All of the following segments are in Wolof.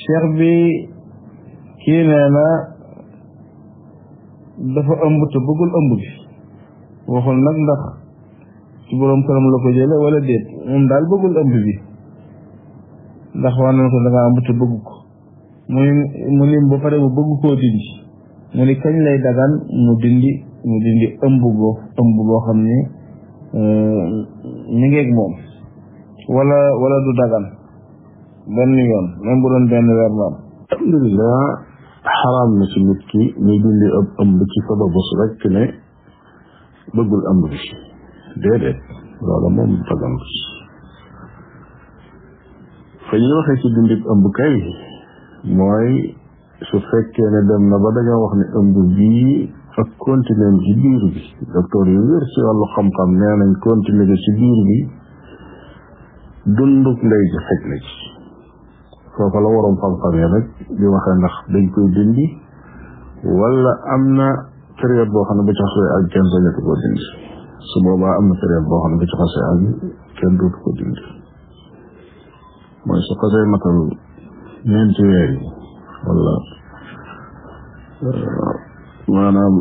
cheikh bi kii nee na dafa ëmb te bëggul ëmb bi waxul nag ndax ci boroom këram la ko jële wala déet moom daal bëggul ëmb bi ndax wax nañ ko da nga ëmb te bëgg ko muy mu lim ba pare mu bëgg koo dindi mu ni kañ lay dagan mu dindi mu dindi ëmb boo ëmb boo xam ni mi ngeeg moom wala wala du dagan benn yoon même bu doon benn weer la am alhamdulilah xaraam na ci nit ki muy dindi ëpp ëmb ci sababus rek ne bëggul ëmb bi déedéet loola moom dagan fa ñuy waxee ci dindi ëmb kay mooy su fekkee ne dem na ba dañoo wax ne ëmb bii ak continuer ci biir bi docteur yu wér ci wàllu xam-xam nee nañ continuer ci biir bi dunduk ndey ji xëj na ci foofa la waroon xam-xam yi nag di waxee ndax dañ koy dindi wala am na période boo xam ne ba ci xasee ak kenn sañatu ko dindi su boobaa am na période boo xam ne ba ci xasee ak kenn dootu ko dindi mooy su xasee matal ñeenti weer yi wala maanaam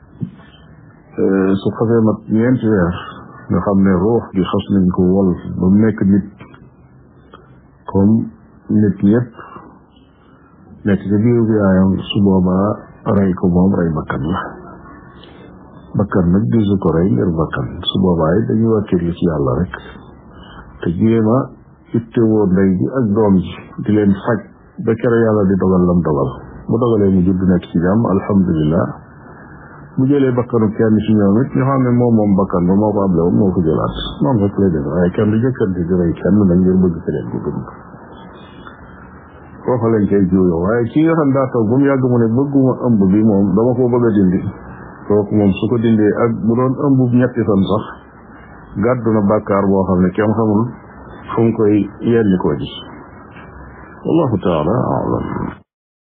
su xasee mat ñeenti weer nga xam ne ruux gi xas nañ ko wol ba mu nekk nit comme nit ñëpp nekk ci biiru bi yaayam su boobaa rey ko moom rey bakkan la bakkan nag disu ko rey ngir bakkan su boobaa yi dañuy wàkkirlu ci yàlla rek te jéema ittewoo ndey ji ak doom ji di leen faj ba kere yàlla di dogal lam dogal bu dogalee mu judd nekk ci jàmm alhamdulillah bu jëlee bakkanu kenn ci ñoom it ñu xam ne moom moom bakkan ba moo ko able woon moo ko jëlaat noonu rek lay def waaye kenn du jëkkante di rey kenn nag ngir bëgg keneen bu dund foofa lañ koy juuyoo waaye ci nga xam daa toog ba mu yàgg mu ne bëgguma ëmb bi moom dama ko bëgg a dindi kooku moom su ko dindee ak bu doon ëmb ñetti fan sax gàddu na bàkkaar boo xam ne kenn xamul fu mu koy yenni koo ji wallahu taala alam